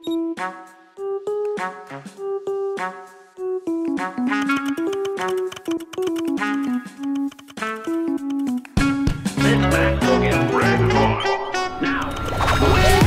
Sit back, get ready for Now.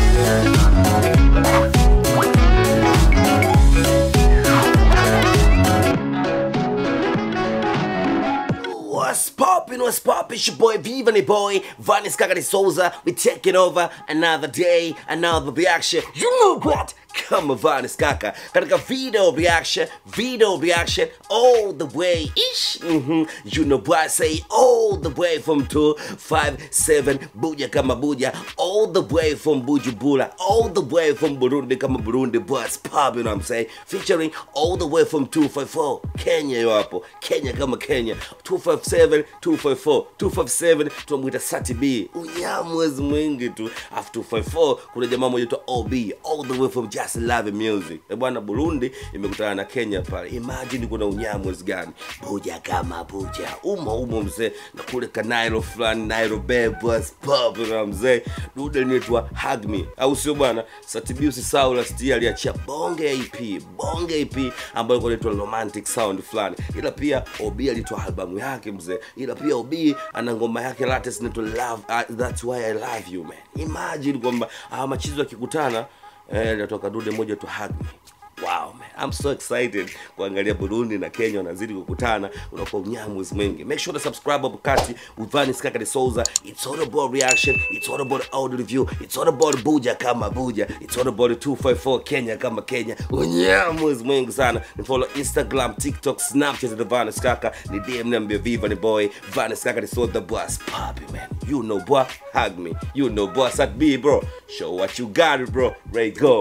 What's poppin', what's poppin', it's your boy Viva boy, Vanis Kakari Souza. We taking over another day, another reaction. You know what? Kama Vanis Kaka. Katika video reaction, video reaction, all the way ish. hmm You know what I say, all the way from 257 Buja Kama Buja, all the way from Bujumbura, all the way from Burundi Kama Burundi, what's poppin', you know what I'm saying? Featuring all the way from 254 Kenya yo hapo, Kenya kama Kenya 257 254 257 tunamwita Sati B unyamwezi mwingi tu afu 254 kuna jamaa moja tu OB all the way from Just Love Music e bwana Burundi imekutana na Kenya pale imagine kuna unyamwezi gani buja kama buja umo umo mzee na kule kanairo fulani Nairobi bus pop na mzee dude linaitwa Hug Me au sio bwana Sati B usisahau last year aliachia bonge EP bonge EP ambayo ilikuwa inaitwa romantic sound fulani ila pia OB alitoa albamu yake mzee ila pia OB ana ngoma yake latest inaitwa love uh, that's why I love you man imagine kwamba hawa machizo yakikutana eh, linatoka dude moja tu hug me Wow man, I'm so excited kuangalia Burundi na Kenya wanazidi kukutana, unakuwa unyamwezi mwingi. Make sure to subscribe hapo kati with Vanis Kaka de Souza. It's all about reaction, it's all about audio review, it's all about Buja kama Buja, it's all about 254 Kenya kama Kenya. Unyamwezi mwingi sana. Ni follow Instagram, TikTok, Snapchat the Vanis Kaka. Ni DM niambie Viva ni boy, Vanis Kaka de Souza the boss. Poppy man. You know boy, hug me. You know boy, sat B bro. Show what you got it bro. Ray go.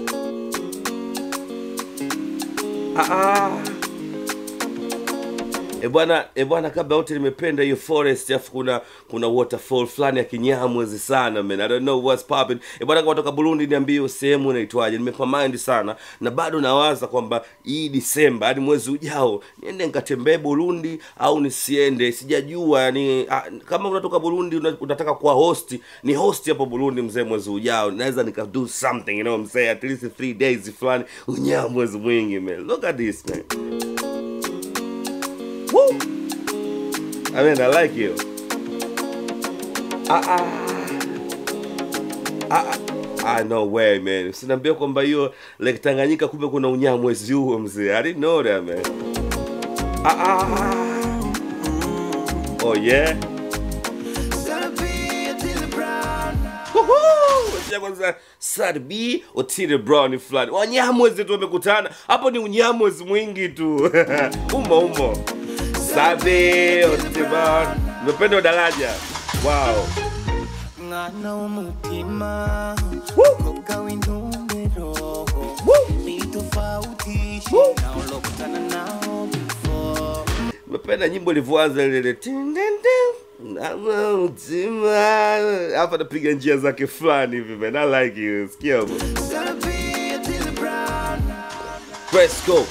Ah, E bwana, e bwana, kabla yote nimependa hiyo forest, afu kuna kuna waterfall fulani ya kinyamwezi sana man. I don't know what's popping. E bwana, kama toka Burundi niambie hiyo sehemu inaitwaje. Nimepamind sana na bado nawaza kwamba hii Disemba hadi mwezi ujao niende nikatembee Burundi au nisiende, sijajua. Yani ah, kama unatoka Burundi una- unataka kuwa host, ni host hapo Burundi mzee, mwezi ujao naweza nika do something, you know what I'm saying, at least three days fulani, unyamwezi mwingi man. Look at this man. Woo! I mean, I like you. Ah, ah. Ah, ah. Ah, no way man. Sinaambia kwamba hiyo Lake Tanganyika kumbe kuna unyamwezi huo mzee. I didn't know that man. Ah, ah. Oh yeah. Woohoo! Wacha kwanza Sarbi Otile Brown fulani. Wanyamwezi tu wamekutana. Hapo ni unyamwezi mwingi tu. umo umo. Sabe Otile Brown. Nimependa daraja. Wow. mwana w'umutima Woo! umukobwa w'intumbero Woo! ni tofautishe Woo! na ulokutana nao before Nimependa nyimbo ilivyoanza lile tin, tin, tin. Nama mtima hapa napiga njia zake fulani hivi man. I like you. Sikia hapo. Celebrate till brown Press go.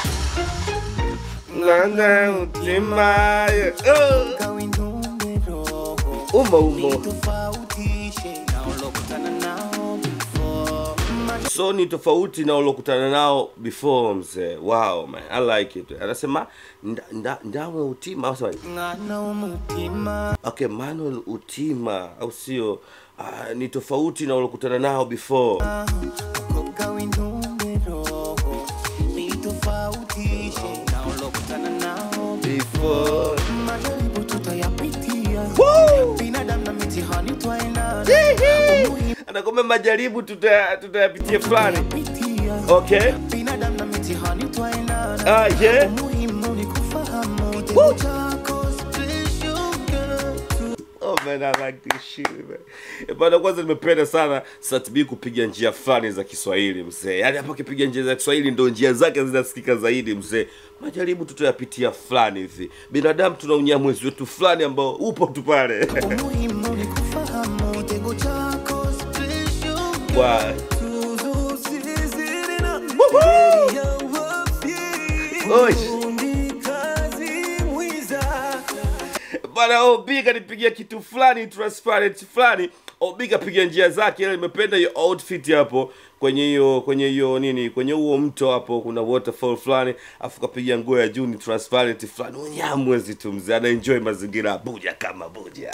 Nama mtima. Oh. umukobwa w'intumbero Umo umo. ni tofautishe na ulokutana nao before so ni tofauti na uliokutana nao before mzee wow man i like it anasema nda- nda- ndamwe utima au sema mwana w'umutima okay manuel utima au sio uh, ni tofauti na uliokutana nao before umukobwa w'intumbero ni tofautishe na ulokutana nao before majaribu tutayapitia Woo! binadamu na mitihani twaendana anakwambia majaribu tuta- tutayapitia fulani pitia okay binadamu na mitihani twaendana ah yeah umuhimu ni kufahamu kitengo chako special girl. Oh man, I like this shit man. Eh, Bana, kwanza nimependa sana Satbi kupiga njia fulani za Kiswahili mzee. Yaani hapa akipiga njia za Kiswahili ndo njia zake zinasikika zaidi mzee. Majaribu tutayapitia fulani hivi. Binadamu tuna unyamwezi wetu fulani ambao upo tu pale. umuhimu ni kufahamu kitengo chako special girl. Wa- Tuzo zizidi na Woohoo! ya wapi. Oi. Fundi kazi mwiza. Bana OB kanipigia kitu fulani transparent fulani. OB kapiga njia zake, ila nimependa hiyo outfit hapo kwenye hiyo kwenye hiyo nini kwenye huo mto hapo kuna waterfall fulani afu kapiga nguo ya juu ni transparent fulani unyamwezi tu mzee anaenjoy mazingira ya buja kama buja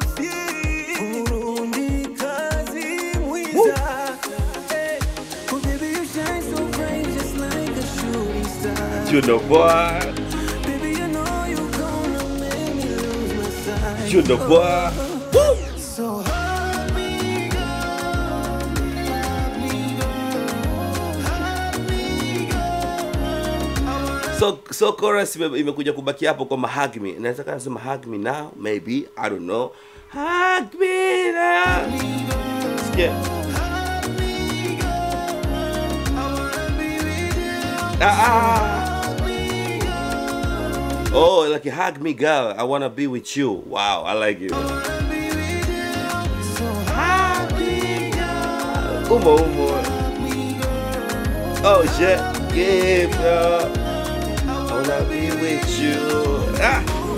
Burundi kazi mwiza. Eh, oh baby, you shine so bright just like a shooting star. you know boy Baby, you know you gonna make me lose my sight. you know boy So hug me, girl. Hug me, girl. Hug me, girl. so so chorus ime- imekuja kubaki hapo kwamba hug me naweza kana sema hug me now maybe i don't know hug me now sikia ah, ah. Oh, like hug me, girl. I wanna be with you. Wow, I like it. Umo, umo. Oh shit, yeah, bro. I wanna be with you. Ah.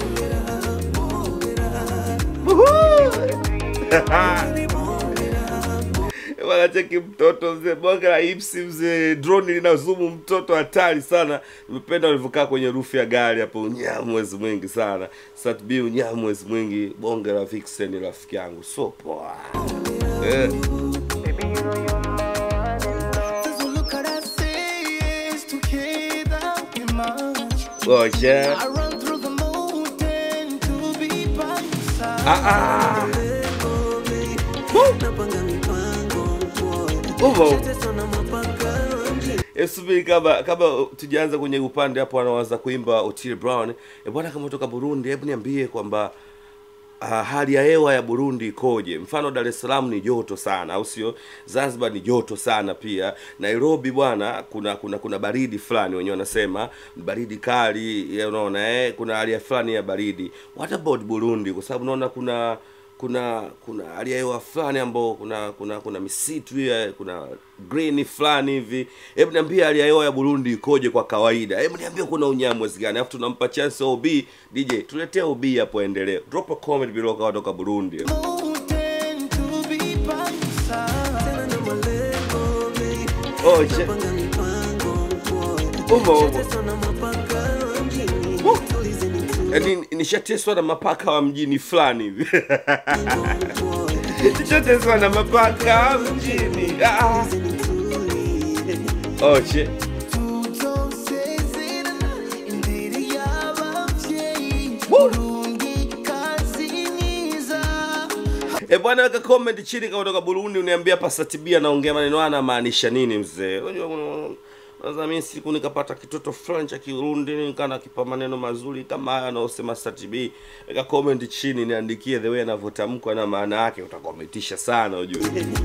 Woohoo! wanacheki mtoto mzee bonge la ipsi mzee droni linazumu mtoto hatari sana nimependa walivyokaa kwenye rufu ya gari hapo unyamwezi mwingi sana satb unyamwezi mwingi bonge la vixen rafiki yangu so poa eh. So look at us say yes together we march. oh, yeah. I run through the mountain to be by your side. ah, ah. Woo! Umo. Eh, subiri kama kama tujaanza kwenye upande hapo anaanza kuimba Otile Brown e bwana kama kutoka Burundi hebu niambie kwamba uh, hali ya hewa ya Burundi ikoje? Mfano Dar es Salaam ni joto sana, au sio? Zanzibar ni joto sana pia. Nairobi bwana, kuna kuna kuna baridi fulani, wenyewe wanasema baridi kali, ya unaona eh, kuna hali ya fulani ya baridi. What about Burundi? Kwa sababu naona kuna kuna kuna hali ya hewa fulani ambao kuna kuna kuna misitu hiyo, kuna green fulani hivi. Hebu niambie hali ya hewa ya Burundi ikoje kwa kawaida? Hebu niambie kuna unyamwezi gani? Alafu tunampa chance OB DJ, tuletea OB hapo, endelee. Drop a comment below kama kutoka Burundi. Mountain to be by your side. Oh shit. Umo umo. Yaani nishateswa na mapaka wa mjini fulani hivi. Nishateswa na mapaka wa mjini. Ah. Oh shit. tutosezerana imbere y'ababyeyi Woo! Burundi kazi mwiza E bwana, weka comment chini kama kutoka Burundi, uniambia Pasatibia anaongea maneno haya anamaanisha nini mzee. Unajua kuna sasa mimi siku nikapata kitoto fulani cha Kirundi nikana kipa maneno mazuri kama haya anaosema Satibi. Weka comment chini niandikie the way anavyotamkwa na maana yake, utakometisha sana ujue.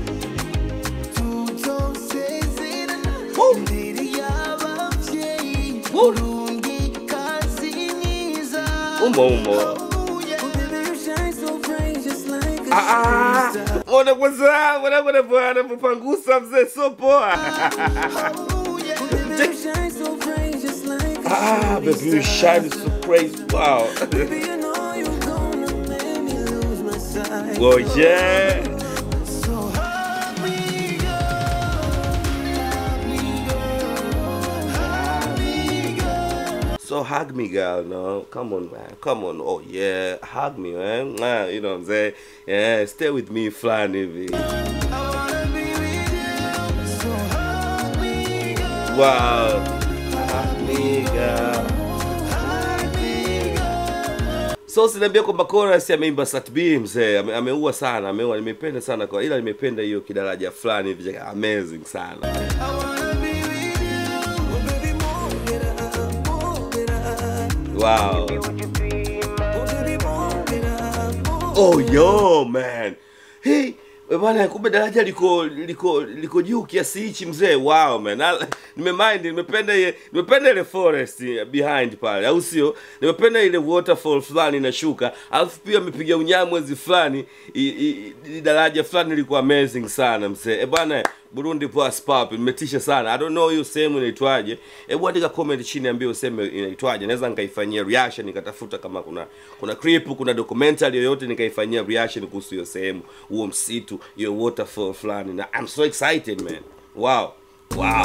tutosezerana Woo! imbere y'ababyeyi Woo! Burundi kazi mwiza Umo umo. Oh, baby, you shine so bright just like a Ah, ah. shooting star. Ona kwanza, ona kuna bwana anapopangusa mzee so poa. Oh, yeah. Baby, you shine so bright just like a Ah, shooting baby you star. shine so crazy. Wow. Baby, you know you gonna make me lose my sight. Oh yeah. So hug me, girl. Hug me, girl. Hug me, girl. So hug me, girl. No, come on, man. Come on. Oh yeah, hug me, man. Mwah, You know what I'm saying? Yeah, stay with me, flying hivi. I wanna be with you. So hug me, girl. Wow. Hug me, girl. Hug me, girl. So sinaambia kwamba chorus ameimba Sat B mzee, ame, ameua sana, ameua. Nimependa sana kwa ila nimependa hiyo kidaraja fulani hivi cha- amazing sana. I wanna be with you. Oh, baby, move it up, move it up. Wow. Oh, baby, move it up, move Oh yo man. Hey, we bwana kumbe daraja liko liko liko juu kiasi hichi mzee. Wow man. Na- Nimemind nimependa ile nimependa ile forest behind pale. Au sio? Nimependa ile waterfall fulani inashuka. Alafu pia amepiga unyamwezi fulani. I- i- i- Daraja fulani liko amazing sana mzee. Eh bwana Burundi plus pop imetisha sana. I don't know hiyo sehemu inaitwaje. Hebu andika comment chini ambie useme inaitwaje. Naweza nikaifanyia reaction nikatafuta kama kuna kuna clip, kuna documentary yoyote nikaifanyia reaction kuhusu hiyo sehemu, huo msitu, hiyo waterfall fulani na I'm so excited man. wow wow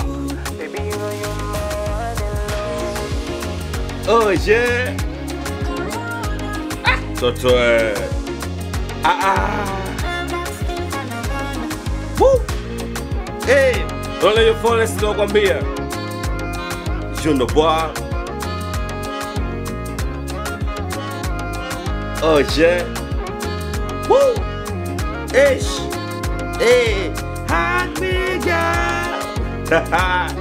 oh yeah ah toto eh ah ah Woo! hey ole yo forest nakwambia Juno boy oh yeah Woo! Ish. Hey, hug me, girl.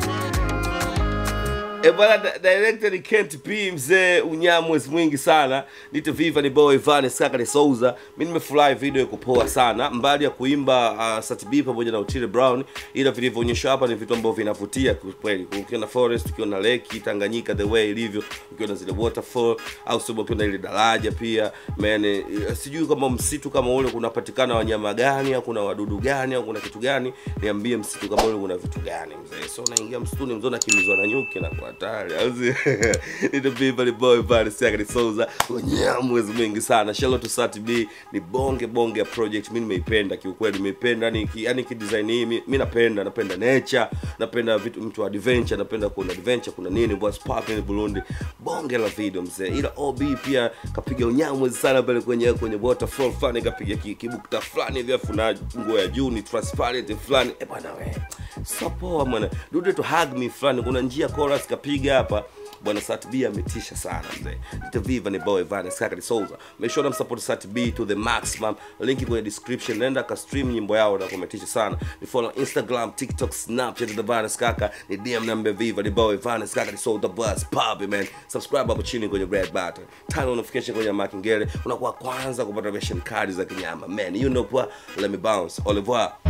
E bwana di- director ni Kent P mzee unyamwezi mwingi sana nite viva ni boy Vanes kaka ni Souza mi nimefurahi video iko poa sana mbali ya kuimba uh, Sat B pamoja na Otile Brown ila vilivyoonyeshwa hapa ni vitu ambavyo vinavutia kweli ukiwa na forest ukiwa na lake Tanganyika the way ilivyo ukiwa na zile waterfall au sio ukiwa na ile daraja pia man eh, sijui kama msitu kama ule kunapatikana wanyama gani au kuna wadudu gani au kuna kitu gani niambie msitu kama ule kuna vitu gani mzee so unaingia msituni mzee unakimbizwa na nyuki na kwa hatari au si ndio biba ni boy pale sasa ni Souza mwezi mwingi sana Shallow to Sat B ni bonge bonge ya project mimi nimeipenda kiukweli nimeipenda yani ki, yani ki design hii mi mi napenda napenda nature napenda vitu mtu wa adventure napenda kuna adventure kuna nini what's popping Burundi bonge la video mzee ila OB pia kapiga unyamwezi sana pale kwenye kwenye waterfall fulani kapiga ki- kibukta fulani hivi afu na nguo ya juu ni transparent fulani eh bwana we so poa bwana dude to hug me fulani kuna njia chorus kapiga hapa bwana Sat B ametisha sana mzee Nita Viva ni boy Vanes kaka ni Souza make sure support Sat B to the maximum link kwenye description nenda ka stream nyimbo yao na kumetisha sana ni follow Instagram TikTok Snapchat the Vanes kaka ni DM number Viva ni boy Vanes kaka ni Souza bus pub man subscribe hapo chini kwenye red button turn on notification kwenye makingele unakuwa kwanza kupata version kali za kinyama man you know what let me bounce au revoir